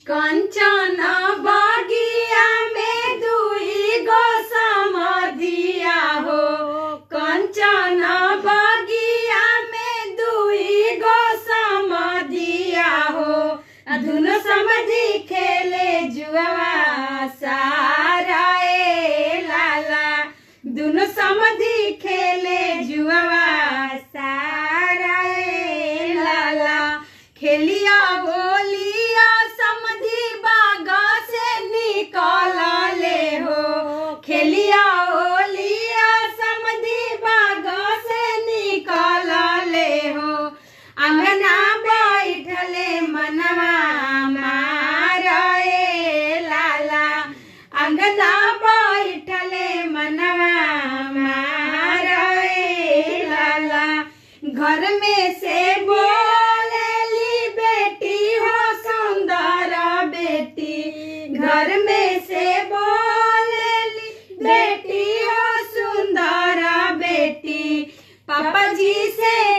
कंचन बगिया में दुई गो समधिया हो कंचन बगिया में दुई गो समधिया हो आ दुनो समधि खेले जुआ सारा ए लाला दुनो समधि खेले जुआ सारा ए लाला खेलिया बोलिया समधि बाग से निकल ले हो खेलिया ओलिया समधि बाग से निकल ले हो अंगना बैठले मनवा मारे लाला अंगना बैठले मनवा मारे लाला घर में से बोलेली बेटी हो सुंदर बेटी घर में से बोलेली बेटी हो सुंदर बेटी पापा जी से